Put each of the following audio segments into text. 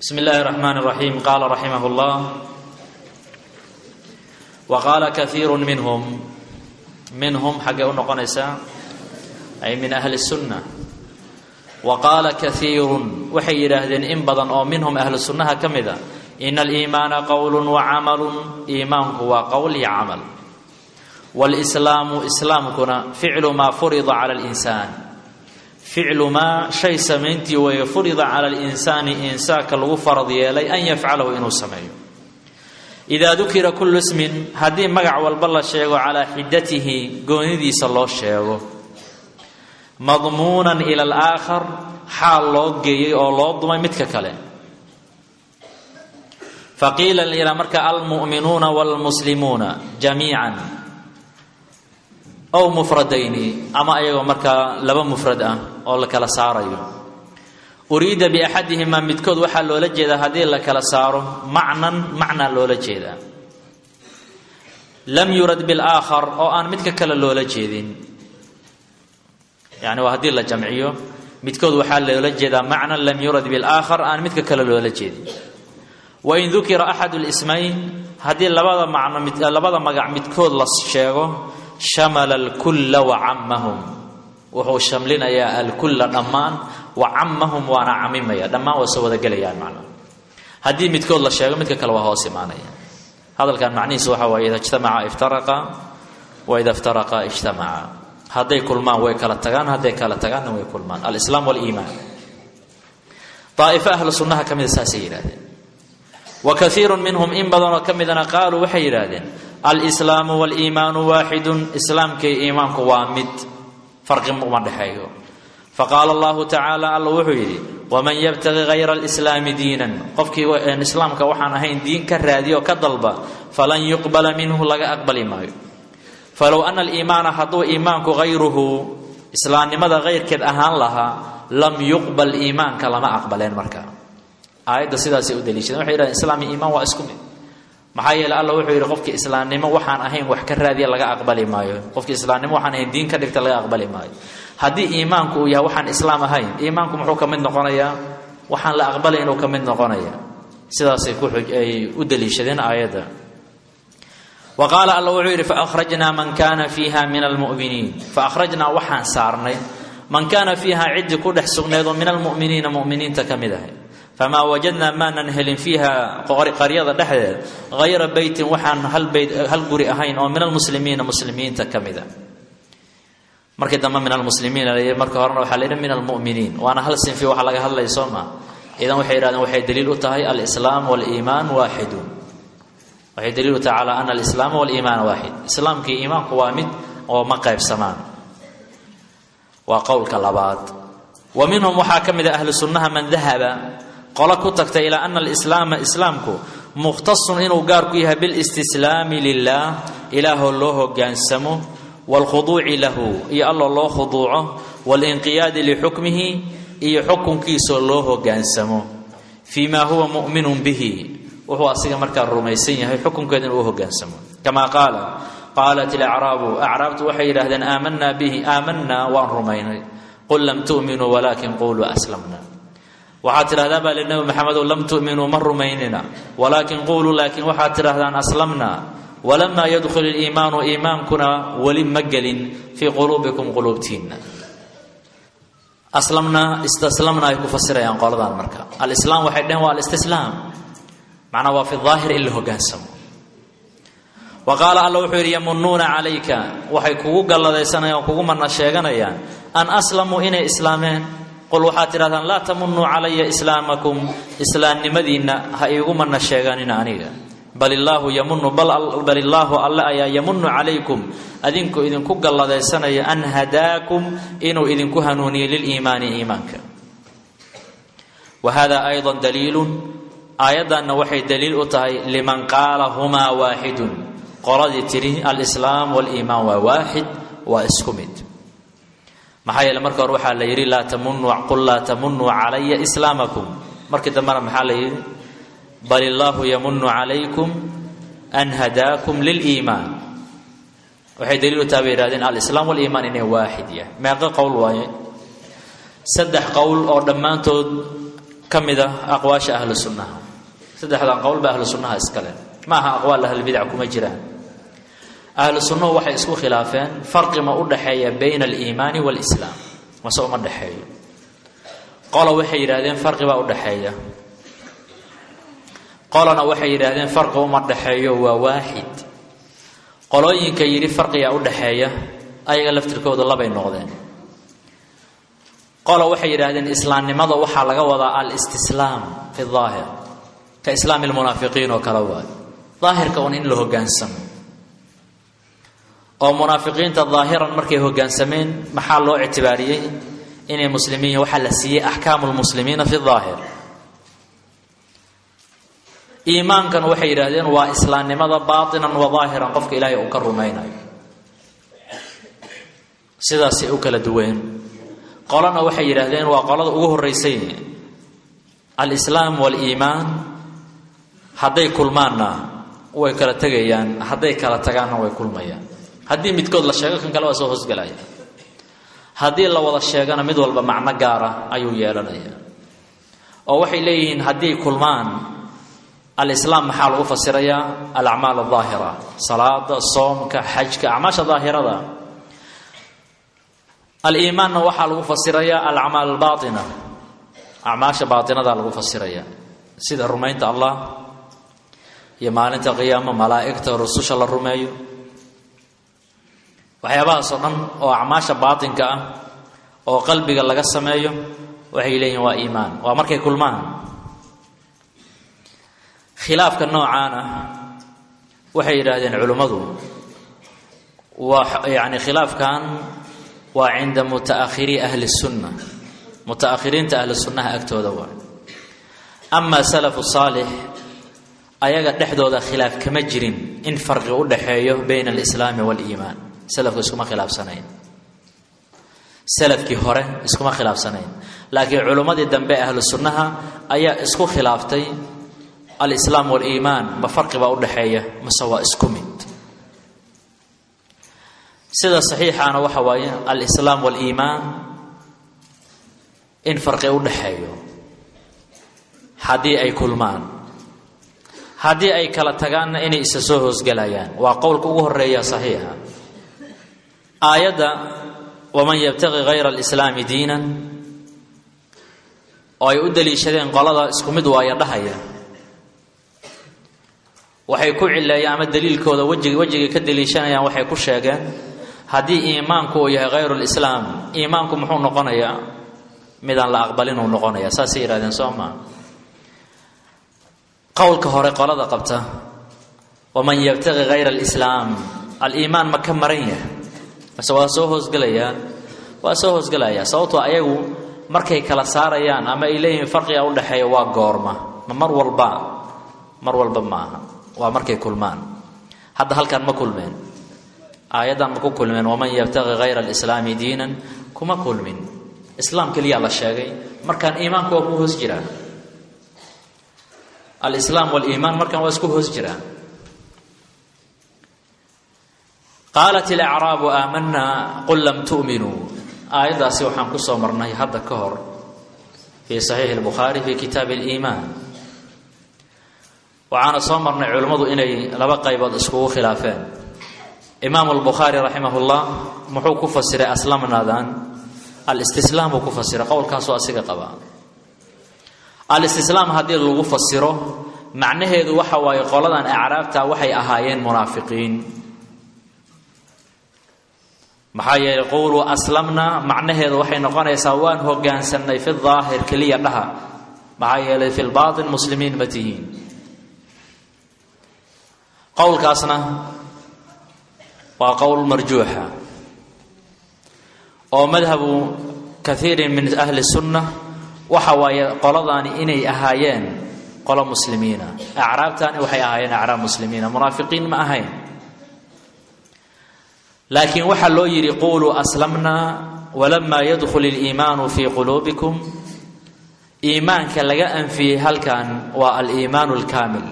بسم الله الرحمن الرحيم قال رحمه الله وقال كثير منهم منهم xagee u noqonaysaa ay min أهli السuنة وqاala كثيir waxay yidhaahdeen in badan oo minhum ahlu sunaha ka mida إن الإimaana qowl وacamalu iimaanku waa qowl iyo camal wاlإslaamu islaamkuna ficlu maa furida calى الإnsaan ficlu maa shay samayntii weeye furida cala اlinsaani insaanka lagu farad yeelay an yafcalahu inuu sameeyo idaa dukira kullu ismin haddii magac walba la sheego calaa xidatihi goonidiisa loo sheego madmuunan ila alaakhar xaal loo geeyey oo loo dumay midka kale faqiila ilaa marka almu'minuuna wاlmuslimuuna jamiican ow mufradayni ama ayagoo markaa laba mufrad ah oo la kala saarayo uriida biaxadihimaa midkood waxaa loola jeedaa haddii la kala saaro macnan macnaa loola jeedaa lam yurad bilaakhar oo aan midka kale loola jeedin yani waa haddii la jamciyo midkood waxaa loola jeedaa macnan lam yurad bilaakhar aan midka kale loola jeedin wain dukira axadu lismayn haddii labada macno labada magac midkood la sheego shamala alkulla wacamahum wuxuu shamlinayaa alkulla dhammaan wacamahum waana camimaya dhammaan waa soo wadagelayaan macnaa haddii midkood la sheego midka kale waa hoos imaanaya hadalkan macnihiisu waxa waaye ida ijtamaca iftaraqa wa ida iftaraqa ijtamaca hadday kulmaan way kala tagaan hadday kala tagaanna way kulmaan alislaam waliimaan daa'ifo ahlu sunnaha ka mida saasay yidhahdeen wa kaiiru minhum in badanoo ka midana qaaluu waxay yidhaahdeen alslaamu waliimaanu waaxidun islaamkay iimaanku waa mid farqi uma dhexeeyo faqaala allahu tacaala alla wuxuu yidhi waman yabtaqi hayra alislaami diinan qofkii islaamka waxaan ahayn diin ka raadiyo ka dalba falan yuqbala minhu laga aqbali maayo falow ana aliimaana hadduu iimaanku hayruhu islaamnimada hayrkeed ahaan lahaa lam yuqbal iimaanka lama aqbaleen marka aayadda sidaasay u daliishadeen waxay yidhahdeen islaam iyo iimaan waa isku mid maxaa yeele alla wuxuu yidhi qofkii islaamnimo waxaan ahayn wax ka raadiya laga aqbali maayo qofkii islaamnimo waxaan ahayn diin ka dhigta laga aqbali maayo haddii iimaanku uu yahay waxaan islaam ahayn iimaanku muxuu ka mid noqonayaa waxaan la aqbalay inuu ka mid noqonaya sidaasay ku ay u daliishadeen aayadda wa qaala alla wuxuu yidhi faakhrajnaa man kaana fiiha min almu'miniin faakhrajnaa waxaan saarnay man kaana fiiha ciddii ku dhex sugneed oo min almu'miniina mu'miniinta ka mid ahay famaa wajadnaa maanan helin fiiha qaryada dhexdeed hayra beytin waxaan hal beyt hal guri ahayn oo min almuslimiina muslimiinta ka mida markii dambe min almuslimiina la marka horena waxaa la yidhi min almu'miniin waana hal sinfi waxa laga hadlaya soo maa idan waxay yidhahdeen waxay daliil u tahay alislaam waliimaan waaxidun waxay daliil u tahay calaa ana alislaama waliimaana waaxid islaamkii iimaanku waa mid oo ma qaybsamaan waa qowlka labaad wa minhum waxaa ka mid a ahlu sunnaha man dahaba qolo ku tagta ilaa ana alislaama islaamku mukhtasun inuu gaar ku yahay bilistislaami lilah ilaahoo loo hogaansamo waalkhuduuci lahu iyo alloo loo khuduuco waalinqiyaadi lixukmihi iyo xukunkiisoo loo hogaansamo fii maa huwa mu'minun bihi wuxuu asiga markaa rumaysan yahay xukunkeeda inuu u hogaansamo kamaa qaala qaalat ilacraabu acraabtu waxay yidhahdeen aamanaa bihi aamanaa waan rumaynay qul lam tu'minuu walaakin quluu aslamna waxaad tidhahdaa baa li nebi maxamedow lam tu'minuu ma rumaynina walaakin quuluu laakiin waxaad tidhahdaan aslamna walamaa yadkhul iliimaanu iimaankuna weli ma gelin fii quluubikum quluubtiinna aslamna istaslamna ay ku fasirayaan qoladan marka alislaam waxay dheheen waa alistislaam macnaa waa fi daahir in la hogaansamo wa qaala alla wuxuu yidhi yamunuuna calayka waxay kugu galladaysanayaan oo kugu mana sheeganayaan an aslamuu inay islaameen qul waxaad tidhahdaan laa tamunuu calaya islaamakum islaamnimadiinna ha iigu mana sheeganina aniga bal illaahu yamunu bal illaahu alle ayaa yamunu calaykum adinku idinku galladaysanaya an hadaakum inuu idinku hanuuniyey liliimaani iimaanka wa hada ayضa daliilun aayaddanna waxay daliil u tahay liman qaala humaa waaxidun qoladii tidhi alislaam waliimaan waa waaxid waa isku mid maxaa yeele marka hore waxaa la yidhi laa tamunuu qul laa tamunuu calaya islaamakum markii dambena maxaa la yidhi bal illaahu yamunu calaykum an hadaakum liliimaan waxay daliil u tahay bay yihahdeen alislaam waliimaan inay waaxid yahay meeqo qowl waaye saddex qowl oo dhammaantood ka mida aqwaasha ahlu sunnaha saddexdan qowlba ahlu sunnaha iskale ma aha aqwaal ahlulbidac kuma jiraan ahlu sunnuhu waxay isku khilaafeen farqi ma u dhaxeeya bayna aliimaani waalislaam mase uma dhexeeyo qola waxay yidhahdeen farqi baa u dhaxeeya qolana waxay yidhaahdeen farqi uma dhexeeyo waa waaxid qolooyinka yidhi farqigaa u dhaxeeya ayaga laftirkooda labay noqdeen qola waxay yidhaahdeen islaamnimada waxaa laga wadaa alistislaam fi daahir ka islaami lmunaafiqiin oo kale waay daahirka un in la hogaansamo oo munaafiqiinta daahiran markay hogaansameen maxaa loo ictibaariyey inay muslimiin waxaa la siiyey axkaamu lmuslimiina fi daahir iimaankan waxay yidhaahdeen waa islaamnimada baatinan wa daahiran qofka ilaahay uu ka rumaynayo sidaasay u kala duween qolana waxay yidhaahdeen waa qolada ugu horeysay alislaam waaliimaan hadday kulmaanna way kala tegayaan hadday kala tagaanna way kulmayaan haddii midkood la sheego kan kale waa soo hoosgelaya haddii la wada sheegana mid walba macno gaara ayuu yeelanaya oo waxay leeyihiin haddii kulmaan alislaam maxaa lagu fasirayaa alacmaal adaahira salaada soomka xajka acmaasha daahirada aliimaanna waxaa lagu fasirayaa alacmaal albaaina acmaasha baatinada lagu fasiraya sida rumaynta allah iyo maalinta qiyaamo malaa'igta rususha la rumeeyo waxyaabahaasoo dhan oo acmaasha baatinka ah oo qalbiga laga sameeyo waxay leeyihin waa iimaan waa markay kulmaan khilaafka noocaan ah waxay yidhaahdeen culimmadu waa yani khilaafkan waa cinda mutaahirii ahli sunna mutaakhiriinta ahli sunnaha agtooda waa amaa salafu saalix ayaga dhexdooda khilaaf kama jirin in farqi u dhaxeeyo bayna alislaami waaliimaan salafku iskuma khilaafsanayn salafkii hore iskuma khilaafsanayn laakiin culimmadii dambe ahlu sunnaha ayaa isku khilaaftay alislaam waaliimaan ma farqi baa u dhaxeeya mase waa isku mid sida saxiixaana waxa waaye alislaam waaliimaan in farqi u dhaxeeyo haddii ay kulmaan haddii ay kala tagaanna inay isa soo hoosgelayaan waa qowlka ugu horeeya saxiixa aayadda waman yabtaqi hayra alislaami diinan oo ay u daliishadeen qolada isku mid waaya dhahaya waxay ku cileeyaan ama daliilkooda wejig wejigay ka daliishanayaan waxay ku sheegeen haddii iimaanku uu yahay hayru lislaam iimaanku muxuu noqonayaa midaan la aqbalin uu noqonaya saasay yidhahdeen soo maa qowlka hore qolada qabta waman yabtaqi hayra alislaam aliimaan ma ka maran yahay mase waa soo hoosgelayaa waa soo hoosgelayaa sababtoo ayagu markay kala saarayaan ama ay leeyihiin farqiga u dhexeeya waa goorma ma mar walba mar walba maaha waa markay kulmaan hadda halkaan ma kulmeen aayaddan ma ku kulmeen waman yabtaqi hayra alislaami diinan kuma kulmin islaam keliyaa la sheegay markaan iimaanku waa ku hoos jiraan alislaam waliimaan markaan waa isku hoos jiraan qaalat ilacraabu aamanaa qul lam tu'minuu aayaddaasi waxaan ku soo marnay hadda ka hor fii saxiixi lbukhaari fii kitaabi aliimaan waxaana soo marnay culimmadu inay laba qaybood iskugu khilaafeen imaamu albukhaari raximah llah muxuu ku fasiray aslamnaadan alistislaam buu ku fasiray qowlkaasoo asiga qabaa alistislaam haddii lagu fasiro macnaheedu waxa waaye qoladan acraabta waxay ahaayeen munaafiqiin maxaa yeelay qowluu aslamna macnaheedu waxay noqonaysaa waan hogaansannay fi daahir keliya dhaha maxaa yeelay fi lbaatin muslimiin ma tihiin qowlkaasna waa qowl marjuuxa oo madhabu kaiirin min ahli sunna waxa waaye qoladaani inay ahaayeen qolo muslimiina acraabtaani waxay ahaayeen acraab muslimiina munaafiqiin ma ahayn laakiin waxaa loo yidhi quluu aslamna walamaa yadkhul iliimaanu fii quluubikum iimaanka laga anfiyey halkan waa aliimaanu alkaamil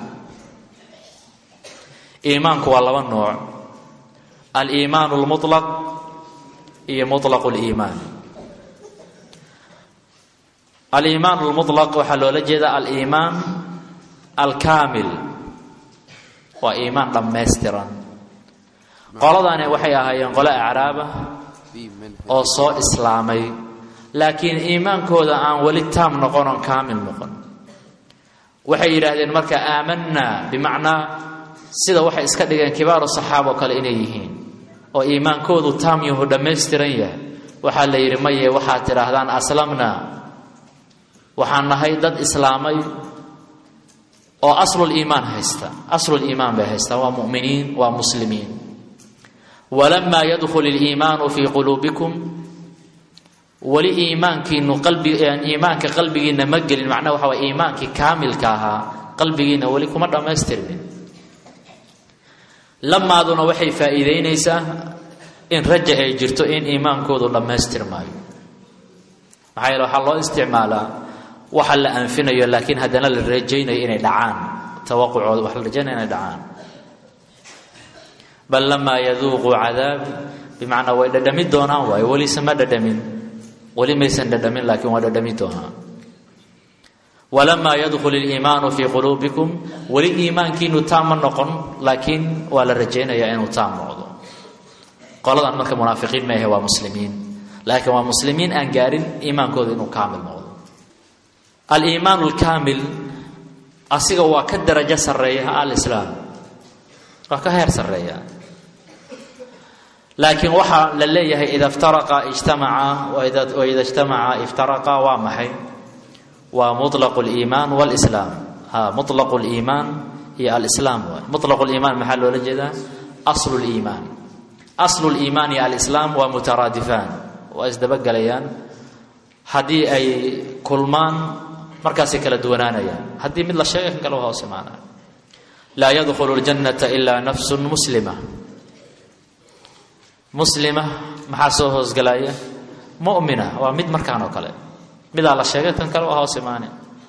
iimaanku waa laba nooc aliimaanu lmulaq iyo mulaqu liimaan aliimaan lmulaq waxaa loola jeedaa aliimaan alkaamil waa iimaan dhammaystiran qoladani waxay ahaayeen qole acraaba oo soo islaamay laakiin iimaankooda aan weli taam noqon oon kaamil noqon waxay yidhaahdeen marka aamanaa bimacnaa sida waxay iska dhigeen kibaaru saxaaba oo kale inay yihiin oo iimaankoodu taam yahu dhammaystiran yahay waxaa la yidhi maye waxaad tidhaahdaan aslamnaa waxaan nahay dad islaamay oo asluliimaan haysta asluliimaan bay haystaan waa muminiin waa muslimiin walamaa yadkhul iliimaanu fii quluubikum weli iimaankiinu qalbi iimaanka qalbigiinna ma gelin macnaha waxa way iimaankii kaamilka ahaa qalbigiinna weli kuma dhammaystirmin lamaaduna waxay faa'iideynaysaa in raja ay jirto in iimaankoodu dhammaystirmaayo maxaa yeele waxaa loo isticmaalaa waxa la anfinayo laakiin haddana la rajaynayo inay dhacaan tawaqucooda waxa la rajaynaya inay dhacaan bal lamaa yaduuquu cadaabi bimacnaa way dhadhami doonaan waayo welise ma dhadhamin weli maysan dhadhamin laakiin waa dhadhami doonaan walamaa yadkhul iliimaanu fii quluubikum weli iimaankiinu taam ma noqon laakiin waa la rajaynayaa inuu taam noqdo qoladan marka munaafiqiin maahe waa muslimiin laakiin waa muslimiin aan gaarin iimaankooda inuu kaamil noqdo aliimaan alkaamil asiga waa ka darajo sarreeya alislaam waa ka heer sarreeya laakiin waxaa la leeyahay ida iftaraqa ijtamaca waida ijtamaca iftaraqa waa maxay waa muطlaqu اliimaan wاlislaam ha muطlaqu اliimaan iyo alislaam waay muطlaqu liimaan maxaa loola jeedaa aslu liimaan aslu liimaan iyo alislaam waa mutaraadifaan waa isdabagelayaan haddii ay kulmaan markaasay kala duwanaanayaan haddii mid la sheegay kan kale waa hoos imaanaya laa yadkhulu اljannata ilaa nafsu muslima muslima maxaa soo hoosgalaya mu'mina waa mid markaan oo kale midaa la sheegay kan kale waa hoos imaane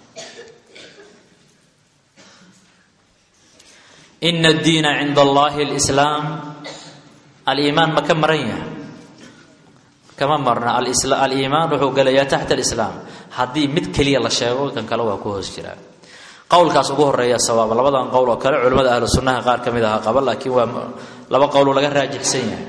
ina addiina cinda allahi alislaam aliimaan ma ka maran yahay kama marna aliimaan wuxuu gelayaa taxta alislaam haddii mid keliya la sheego kan kale waa ku hoos jiraa qowlkaas ugu horeeya sawaaba labadan qowl oo kale culimmada ahlu sunnaha qaar ka mid aha qaba laakiin waa laba qowloo laga raajixsan yahay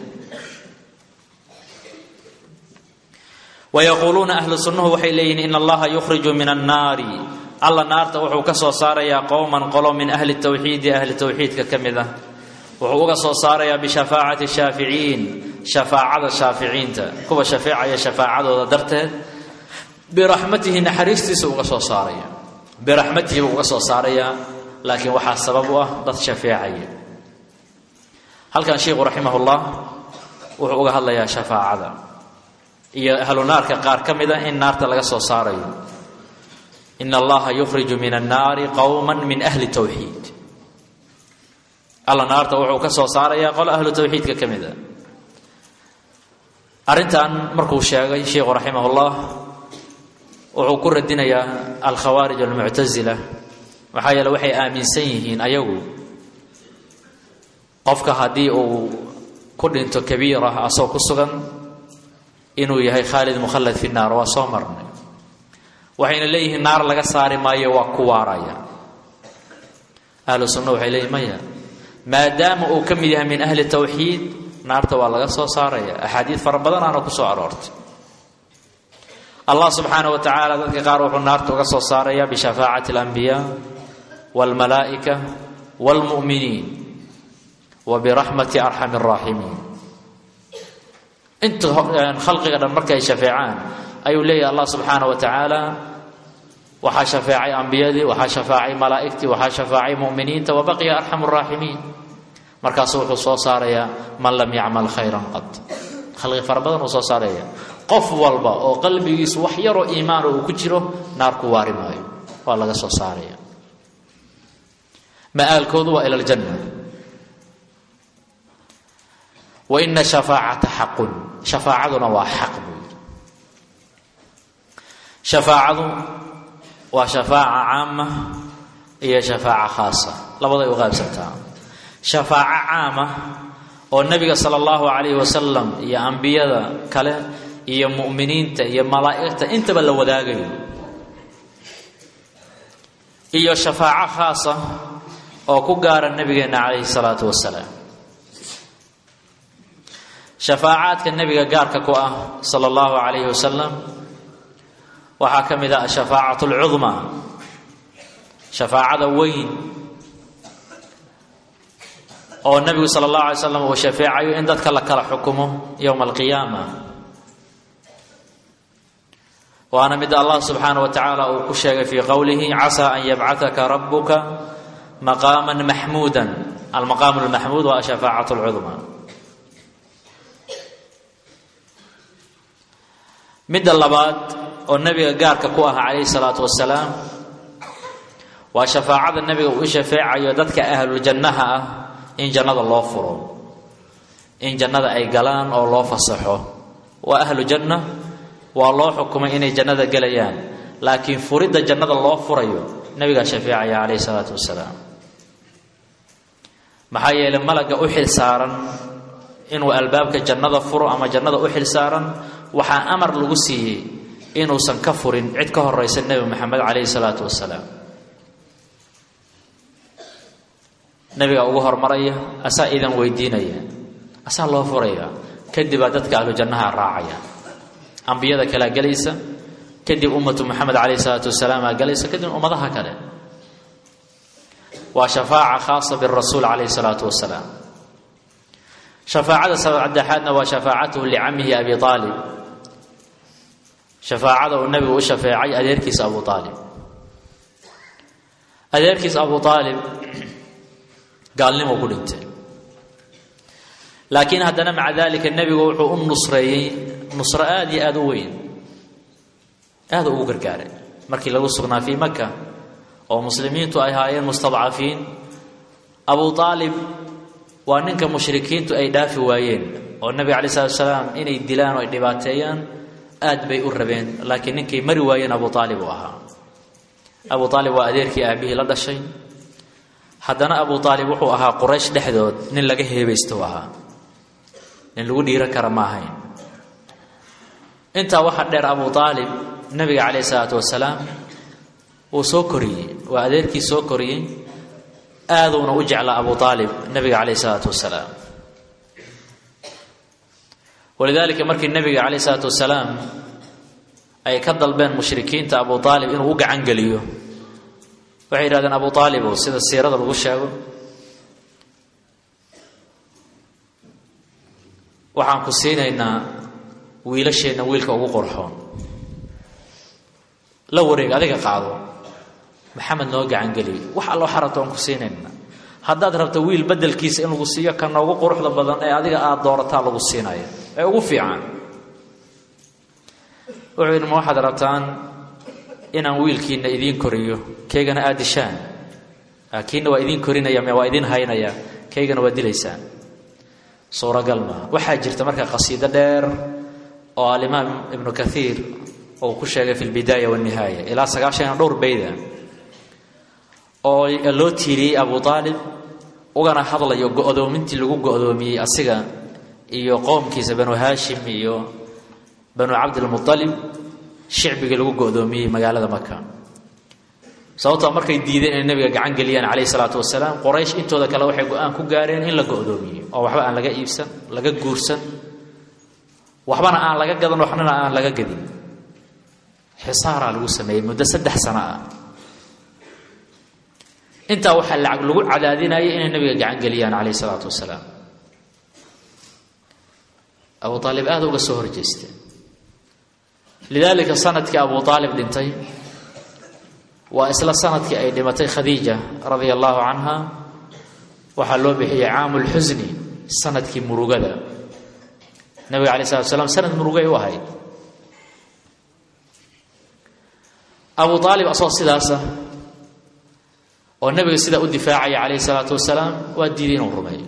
wayaquuluuna ahlu sunnuhu waxay leeyihiin in allaha yukhriju min annaari alla naarta wuxuu ka soo saarayaa qowman qolo min ahli tawxiidi ahli tawxiidka ka mid ah wuxuu uga soo saarayaa bishafaacati shaaficiin shafaacada shaaficiinta kuwa shafeecaya shafaacadooda darteed biraxmatihi naxariistiisa uga soo saaraya biraxmatihi buu uga soo saarayaa laakiin waxaa sabab u ah dad shafeecaya halkan sheikhu raximahullah wuxuu uga hadlayaa shafaacada iyo ahlu naarka qaar ka mid a in naarta laga soo saarayo in allaha yukhriju min annaari qowma min ahli tawxiid alla naarta wuxuu ka soo saarayaa qolo ahlu tawxiidka ka mid a arrintan markuu sheegay sheikhu raximahullah wuxuu ku radinayaa alkhawaarij almuctasila maxaa yeele waxay aaminsan yihiin ayagu qofka haddii uu ku dhinto kabiira asagoo ku sugan inuu yahay khaalid mukhallad fi naar waa soo marnay waxayna leeyihiin naar laga saari maayo waa ku waaraya ahlu sunna waxay leeyihin maya maadaama uu ka mid yahay min ahli tawxiid naarta waa laga soo saaraya axaadiid fara badanaana ku soo aroortay allah subxaana wa tacaala dadka qaar wuxuu naarta uga soo saaraya bishafaacati alambiyaa walmalaa'ika waalmu'miniin wa biraxmati arxami araaximiin inta khalqiga dhan markay shafeecaan ayuu leeyahay allah subxaana wa tacaala waxaa shafeecay ambiyadii waxaa shafaacay malaa'igtii waxaa shafaacay mu'miniinta wa baqiya arxamu raaximiin markaasu wuxuu soo saarayaa man lam yacmal khayran qad khalqi fara badan uu soo saaraya qof walba oo qalbigiisu wax yaroo iimaana uu ku jiro naar ku waari maayo waa laga soo saaraya ma'aalkoodu waa ila aljanna wa ina shafaacata xaqun shafaacaduna waa xaq buu yidhi shafaacadu waa shafaaca caama iyo shafaaca khaasa labaday u qaybsantaa shafaaco caama oo nebiga sala allahu calayhi wasalam iyo ambiyada kale iyo mu'miniinta iyo malaa'igta intaba la wadaagayo iyo shafaaco khaasa oo ku gaara nebigeenna calayhi salaatu wasalaam shafaacaadka nebiga gaarka ku ah sala allahu calayhi wasalam waxaa ka mid ah ashafaacatu alcudmaa shafaacada weyn oo nebigu sala allahu alay slam uu shafeecayo in dadka la kala xukumo yowma alqiyaama waana mid allah subxaanah wa tacaala uu ku sheegay fii qowlihi casaa an yabcataka rabuka maqaama maxmuuda almaqaamu lmaxmuud waa ashafaacatu alcudmaa midda labaad oo nebiga gaarka ku ah calayhi salaatu wasalaam waa shafaacada nebiga uu shafeecayo dadka ahluljannaha ah in jannada loo furo in jannada ay galaan oo loo fasaxo waa ahlu janna waa loo xukumay inay jannada gelayaan laakiin furidda jannada loo furayo nebigaa shafeecaya calayhi salaatu wasalaam maxaa yeelay malagga u xil saaran inuu albaabka jannada furo ama jannada u xil saaran waxaa amar lagu siiyey inuusan ka furin cid ka horeysa nebi maxamed calayhi salaatu wasalaam nebigaa ugu hormaraya asaa idan weydiinaya asaa loo furaya kadibaa dadka ahlu jannaha raacaya ambiyada kalea gelaysa kadib ummatu moxamed calayhi salaatu wasalaamaa gelaysa kadib ummadaha kale waa shafaaca khaasa birasuul calayhi salaatu wasalaam shafaacada saddexaadna waa shafaacatuhu licamihi abi aalib shafaacada uu nebigu u shafeecay adeerkiisa abu aalib adeerkiisa abu aalib gaalnimo ku dhintay laakiin haddana maca dalika nebigu wuxuu u nusreeyey nusro aada iyo aada u weyn aada ugu gargaaray markii lagu sugnaa fii maka oo muslimiintu ay haayeen mustadcafiin abu aalib waa ninka mushrikiintu ay dhaafi waayeen oo nebiga alai salatu salaam inay dilaan oo ay dhibaateeyaan aad bay u rabeen laakiin ninkay mari waayeen abu aalib uu ahaa abu aalib waa adeerkii aabihii la dhashay haddana abu aalib wuxuu ahaa quraysh dhexdood nin laga heebaysto u ahaa nin lagu dhiiran kara ma ahayn intaa waxaa dheer abu aalib nebiga calayhi salaatu wasalaam wuu soo koriyey waa adeerkii soo koriyey aaduuna u jeclaa abu aalib nebiga calayhi salaatu wasalaam walidaalika markii nebiga calayhi salaatu wasalaam ay ka dalbeen mushrikiinta abu aalib inuu u gacan geliyo waxay yidhahdeen abu aalibow sida siirada lagu sheego waxaan ku siinaynaa wiilasheenna wiilka ugu qorxoon la wareeg adiga qaado maxamed noo gacangeliyo wax allo xarabto aan ku siinayna haddaad rabto wiil bedelkiisa in lagu siiyo ka noogu quruxda badan ee adiga aada doorataa lagu siinaya ee ugu fiican wuxuu yidhi ma waxaad rabtaan inaan wiilkiina idiin koriyo kaygana aad dishaan kiina waa idiin korinaya waa idiin haynaya kaygana waa dilaysaan suuragal maa waxaa jirta marka qasiido dheer oo alimaam ibnu kaiir uu ku sheegay fi lbidaaya wanihaaya ilaa sagaashan dhowr bayda oo loo tiiriyey abu aalib ugana hadlayo go-doomintii lagu go-doomiyey asiga iyo qoomkiisa banu haashim iyo banu cabdilmualib shicbigii lagu go-doomiyey magaalada maka sababtoo markay diideen inay nabiga gacan geliyaan calayhi salaatu wasalaam qoraysh intooda kale waxay go-aan ku gaareen in la go-doomiyo oo waxba aan laga iibsan laga guursan waxbana aan laga gadan waxnana aan laga gadin xisaaraa lagu sameeyey muddo saddex sano ah intaa waxaa lacag lagu cadaadinayay inay nabiga gacan geliyaan calayhi salaatu wasalaam abu aalib aada uga soo horjeesteen lidaalika sanadkii abu aalib dhintay waa isla sanadkii ay dhimatay khadiija radia allahu canha waxaa loo bixiyey caamu lxusni sanadkii murugada nabiga alay slat slam sanad murugay u ahayd abu aalib asoo sidaasa oo nabiga sidaa u difaacaya calayhi salaatu wasalaam waa diiday inuu rumeeyo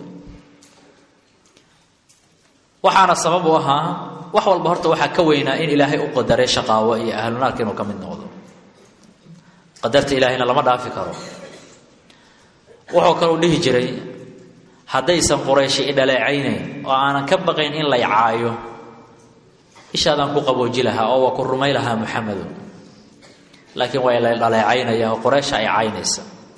waxaana sabab u ahaa wax walba horta waxaa ka weynaa in ilaahay u qadaray shaqaawo iyo ahlunaarka inuu ka mid noqdo qadarta ilaahayna lama dhaafi karo wuxuu kaleu dhihi jiray haddaysan qurayshi i dhaleecaynayn oo aanan ka baqayn in lay caayo ishaadaan ku qabooji lahaa oo waa ku rumay lahaa muxamedu laakiin waa la dhaleecaynaya oo qoreysha ay caynaysa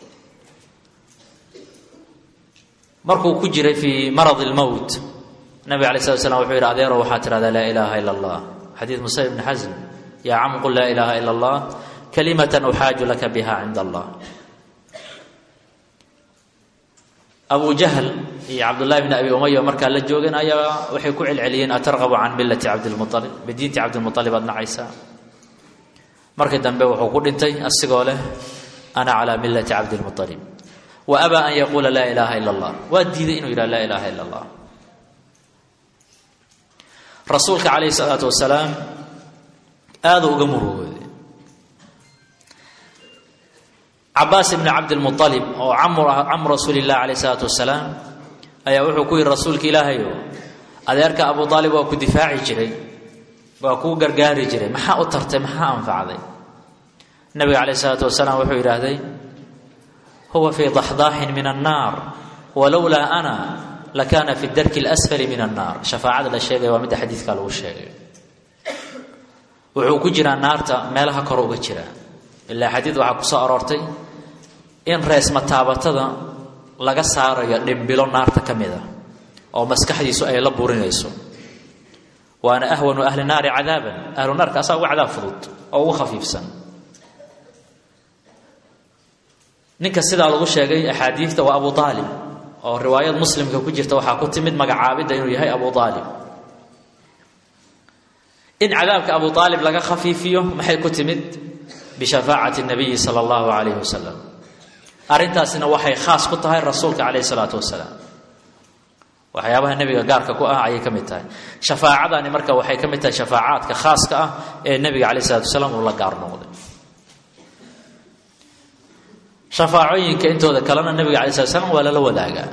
markuu ku jiray fii marad lmowt nabiga alay slat slam wuxuu yidhi adeero waxaa tidhahdaa laa ilaaha ila allah xadiid musayb bni xasm yaa cam qul laa ilaaha ila allah kalimatan uxaaju laka biha cinda allah abu jahl iyo cabdullahi bni abi umaya markaa la joogeen ayaa waxay ku celceliyeen atarqabu can millati cabdilmualib bidiinti cabdilmualib aad nacaysaa markii dambe wuxuu ku dhintay asigoo leh ana calaa millati cabdilmualib wa abaa an yaquula laa ilaaha ila allah waa diiday inuu yidhaha laa ilaaha ila allah rasuulka calayhi salaatu wasalaam aaduu uga murugooday cabaas ibni cabdilmualib oo camu rasuuli illah calayh salaatu wasalaam ayaa wuxuu ku yidhi rasuulka ilaahayo adeerka abu aalib waa ku difaaci jiray waa kuu gargaari jiray maxaa u tartay maxaa anfacday nabiga calayh salaatu wasalaam wuxuu yidhaahday huwa fii daxdaaxin min annaar walowlaa ana lakaana fi darki اlasfali min annaar shafaacada la sheegaya waa midda xadiidka lagu sheegay wuxuu ku jiraa naarta meelaha kor uga jira ilaa xadiid waxaa ku soo aroortay in reesmataabatada laga saarayo dhimbilo naarta ka mid a oo maskaxdiisu ay la burinayso waana ahwanu ahli naari cadaaban ahlu naarka asaa uga cadaab fudud oo ugu khafiifsan ninka sidaa lagu sheegay axaadiidta waa abu aalib oo riwaayad muslimka ku jirta waxaa ku timid magacaabidda inuu yahay abu aalib in cadaabka abu aalib laga khafiifiyo maxay ku timid bishafaacati nabiyi sala allahu calayhi wasalam arrintaasina waxay khaas ku tahay rasuulka calayhi salaatu wasalaam waxyaabaha nebiga gaarka ku ah ayay ka mid tahay shafaacadani marka waxay ka mid tahay shafaacaadka khaaska ah ee nebiga calayh salatu wasalaam uu la gaar noqday shafaacooyinka intooda kalena nebiga alay slat slam waa lala wadaagaa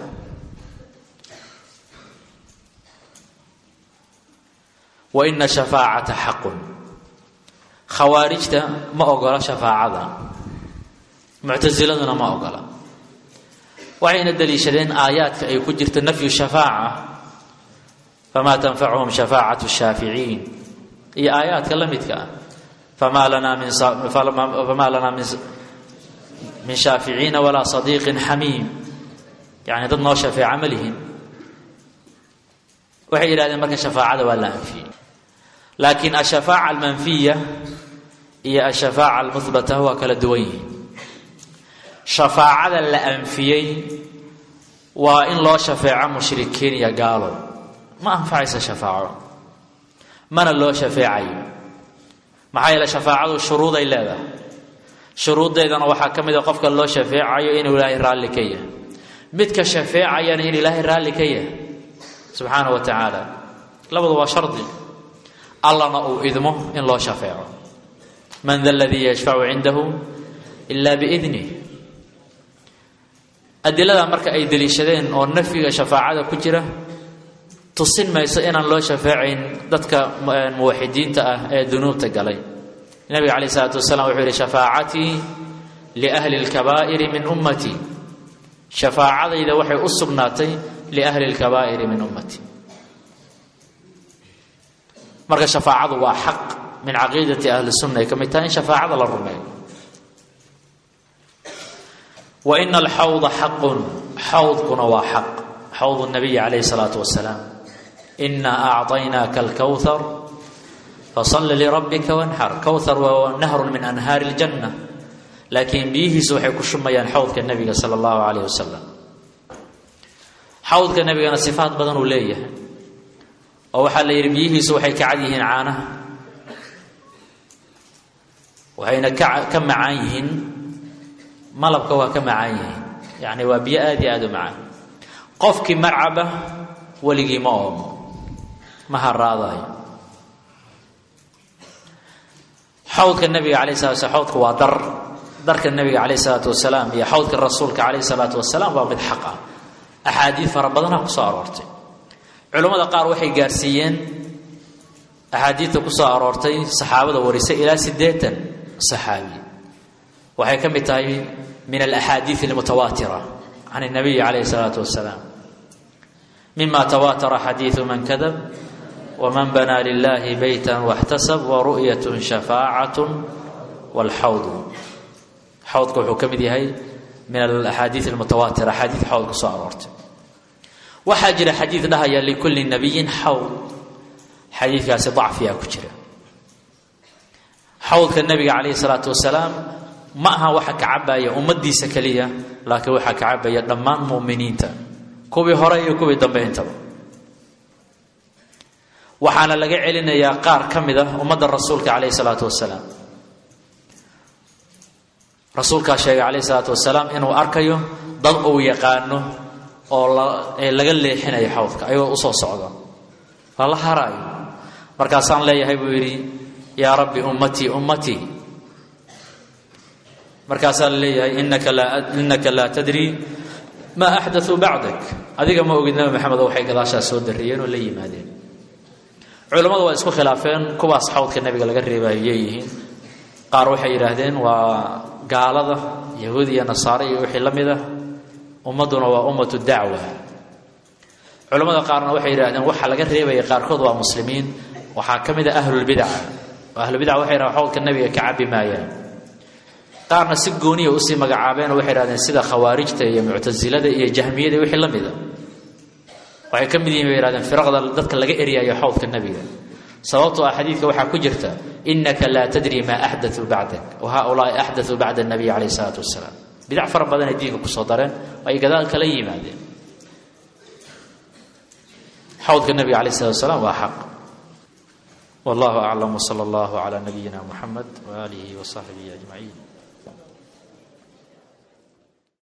wa ina shafaacata xaqun khawaarijta ma ogola shafaacada muctasiladuna ma ogola waxayna daliishadeen aayaadka ay ku jirta nafyu shafaaca famaa tanfacuhum shafaacatu shaaficiin iyo aayaadka la midka ah famaa lanaa min famaa lanaa min min shaaficiina walaa sadiiqin xamiim yani dad noo shafeeca ma lihin waxay yidhahdeen marka shafaacada waa la anfiyey laakiin ashafaaca almanfiya iyo ashafaaca almuhbata waa kala duwan yihiin shafaacada la anfiyey waa in loo shafeeco mushrikiin iyo gaalo ma anfacaysa shafaaco mana loo shafeecayo maxaa yeele shafaacadu shuruuday leedahay shuruuddeedana waxaa ka mid a qofka loo shafeecayo inuu ilaahay raalli ka yahay midka shafeecayana in ilaahay raalli ka yahay subxaana wa tacaala labadu waa shardi allana uu idmo in loo shafeeco man da aladii yashfacu cindahu ila biidnih adilada marka ay deliishadeen oo nafyiga shafaacada ku jira tusin mayso inaan loo shafeecayn dadka muwaxidiinta ah ee dunuubta galay nabiga calayh isalaatu wasalaam wuxuu yihi shafaacatii liahli lkabaa'iri min ummatii shafaacadayda waxay u sugnaatay liahli lkabaa'iri min ummatii marka shafaacadu waa xaq min caqiidati ahli sunna ay ka mid tahay in shafaacada la rumeeyo wa ina alxawda xaqun xawdkuna waa xaq xawd nabiyi calayhi salaatu wasalaam inaa acطaynaaka alkowhar fasalli lirabbika wanxar kowhar waa nahrun min anhaari اljanna laakiin biyihiisu waxay ku shumayaan xawdka nebiga sala allahu calayh wasalam xawdka nebigana sifaat badan uu leeyahay oo waxaa la yidhi biyihiisu waxay ka cad yihiin caanaha waxayna ka ka macaan yihiin malabka waa ka macaan yihiin yacni waa biyo aad iyo aada u macaan qofkii marcaba weligii ma oomo ma haraadayo xawdka nebiga calayh salatu slam xawdka waa dar darka nebiga calayh isalaatu wasalaam iyo xawdka rasuulka calayh salaatu wasalaam waa mid xaq ah axaadiid fara badanaa ku soo aroortay culammada qaar waxay gaarsiiyeen axaadiidta ku soo aroortay saxaabada warisay ilaa siddeetan saxaabi waxay ka mid tahay min alaxaadiid almutawaatira can اnabiyi calayh الsalaatu wasalaam mima tawaatara xadiidu man kadab wman banaa lilahi beyta waxtasab waru'yat shafaacatu waalxawdu xawdka wuxuu ka mid yahay min alaxaadiid almutawaatira axaadiid xawd ku soo aroortay waxaa jira xadiid dhahaya likulli nabiyin xawd xadiidkaasi dacfiyaa ku jira xawdka nebiga calayhi salaatu wasalaam ma aha waxa ka cabaya ummaddiisa keliya laakiin waxaa ka cabaya dhammaan mu'miniinta kuwii hore iyo kuwii dambe intaba waxaana laga celinayaa qaar ka mid ah ummadda rasuulka calayhi salaatu wasalaam rasuulkaa sheegay calayhi salaatu wasalaam inuu arkayo dad uu yaqaano oo laga leexinayo xawdka ayagoo usoo socda lala haraayo markaasaan leeyahay buu yidhi yaa rabbi ummatii ummatii markaasaa la leeyahay inaka laa innaka laa tadri maa axdatuu bacdak adiga ma ogid nabi maxamedo waxay gadaashaas soo darriyeen oo la yimaadeen culammadu waa isku khilaafeen kuwaas xawdka nebiga laga reebayo yeeyihiin qaar waxay yidhaahdeen waa gaalada yahuud iyo nasaare iyo wixii la mid ah ummadduna waa ummatu dacwa culammada qaarna waxay yidhahdeen waxa laga reebaya qaarkood waa muslimiin waxaa ka mid ah ahlulbidaca oo ahlubidaca waxay yidhahdeen xawdka nebiga ka cabbi maayaan qaarna si gooniya usii magacaabeen oo waxay yidhahdeen sida khawaarijta iyo muctasilada iyo jahmiyada wixii la mida waxay ka mid yihin bay yihahdeen firaqda dadka laga eryayo xawdka nebiga sababtoo ah xadiidka waxaa ku jirta inaka laa tadri maa axdatuu bacdak wa haaulaai axdatuu bacda nabiy calayh isalaatu wasalaam bidac fara badanay diinka kusoo dareen oo ay gadaal kala yimaadeen xawdka nebiga calayh salatu wasalaam waa xaq wallahu aclam wsala allahu calaa nabiyina muxamed waaalihi wa saxbihi ajmaciin